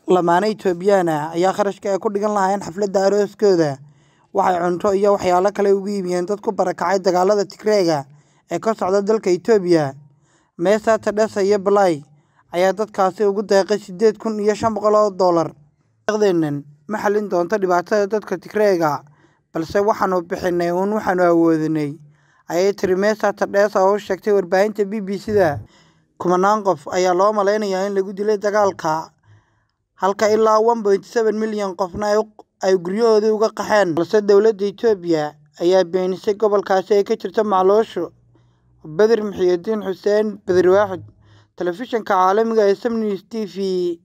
Lamaane Itoobiyaan ah ayaa kharashka ay ku dhigan lahaayeen xafladda arooskooda waxay cunto iyo waxyaabo kale uga iibiyeen dad ku barakacay dagaalada Tigreega ee ka socda dalka Itoobiya. Meesa Tadesse iyo Balai ayaa dadkaasi ugu deeqay sideed kun iyo shan boqol oo doolar. Deeqdeennan ma xallin doonto dhibaatada dadka Tigreega, balse waxaannu bixinay uun waxaannu awoodnay, ayay tiri Meesa Tadesse oo u sheegtay warbaahinta BBC-da. Kumanaan qof ayaa loo maleynayaa in lagu dilay dagaalka, halka ilaa one point seven milyan qofna ay guryahoodii uga qaxeen, balse dowladda Itoobiya ayaa beenisay gobolkaasi ay ka jirto macluushu. Badri Muxyidiin Xuseen, Badri Waaxid, Telefishinka Caalamiga ah ee Sam News TV,